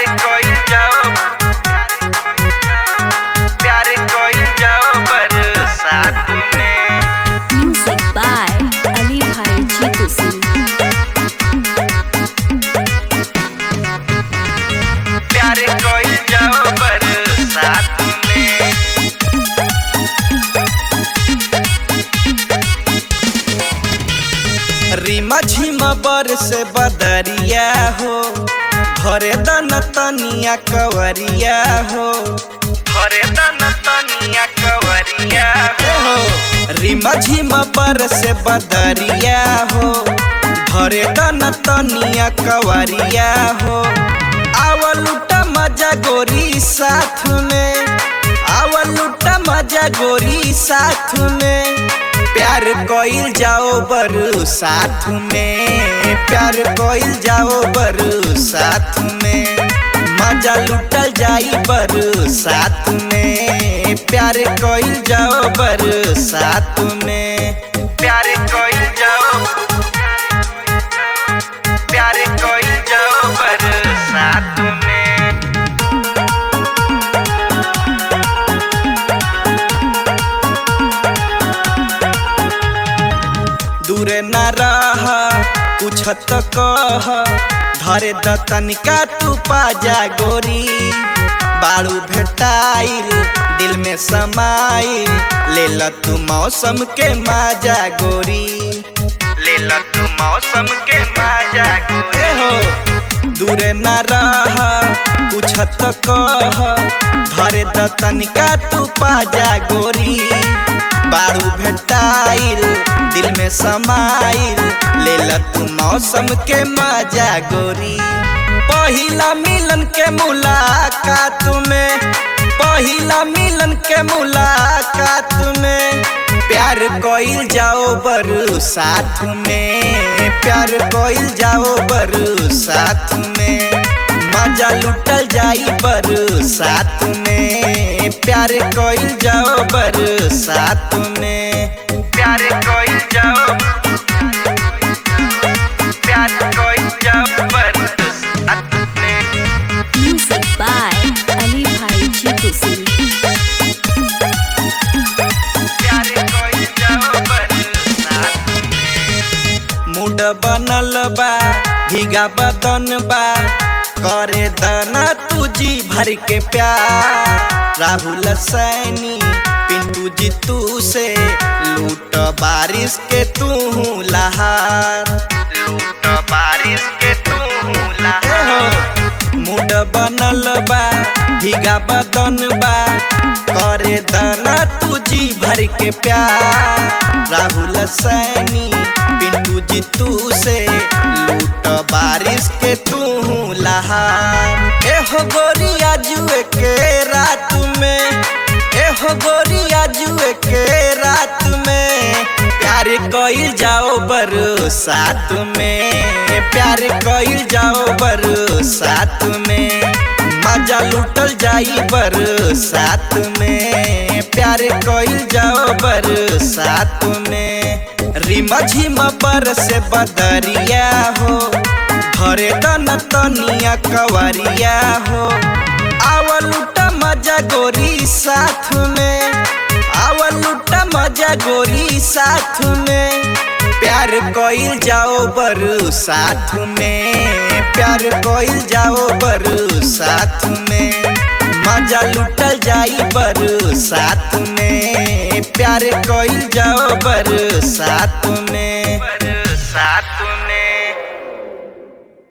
कोई जाओ प्यार कोई जाओ बरसात में Music by Ali Bhai Jeetu Singh. प्यार कोई जाओ बरसात में रीमा झीमा बर से बदरिया हो घरे दन तनिया कवरिया हो घरे दन तनिया कवरिया हो रीमा झीमा बर से बदरिया हो घरे दन तनिया कवरिया हो आवल लुटा मजा गोरी साथ में आवल लुटा मजा गोरी साथ में प्यार कोइल जाओ बरु साथ में प्यार कोइल जाओ बरु साथ में मजा लुटल जाई बरु साथ में प्यार कोइल जाओ बरु साथ में प्यार कोइल जाओ प्यार कोइल जाओ बरु साथ में दूर न रह कुछ तो कह धरे द तनिका तू पाजा गोरी बाड़ू भेटाइल दिल में समाइल ले ल तू मौसम के माजा गोरी ले ल तू मौसम के माजा गोरी हो दूर न रह कुछ तो कह धरे द तनिका तू पाजा गोरी बारू भेटाइल दिल में समाइल ले ल तू मौसम के मजा गोरी पहिला मिलन के मुलाकात में पहिला मिलन के मुलाकात में प्यार कोइल जाओ बरु साथ में प्यार कोइल जाओ बरु साथ में मजा लुटल जाई बरु साथ में प्यार कोइल जाओ बरु साथ में प्यार कोइल जाओ प्यार कोइल जाओ बरु साथ में Music by Ali Bhai Jeetu Singh. प्यार कोइल जाओ बरु साथ में मूड बनल बा भीगा बदन बा करे दाना तुझी भर के प्यार राहुल सैनी पिंटू जी तू से लूट बारिश के तू लहार लूट बारिश के तू लहार मूड बनल बा भीगा बदन बा करे दाना तुझी भर के प्यार राहुल सैनी पिंटू जी तू से लूट बारिश के तू लहार एहो गोरिया जुए के रात में एहो गोरिया जुए के रात में प्यार कोइल जाओ बरु साथ में प्यार कोइल जाओ बरु साथ में मजा लुटल जाई बरु साथ में प्यार कोइल जाओ बरु साथ में रिमा झिमा पर से बदरिया हो घरे दन तनिया कवरिया हो आवल लुटा मजा गोरी साथ में आवल लुटा मजा गोरी साथ में प्यार कोइल जाओ बरु साथ में प्यार कोइल जाओ बरु साथ में मजा लुटल जाई बरु साथ में प्यार कोइल जाओ बरु साथ में बरु साथ में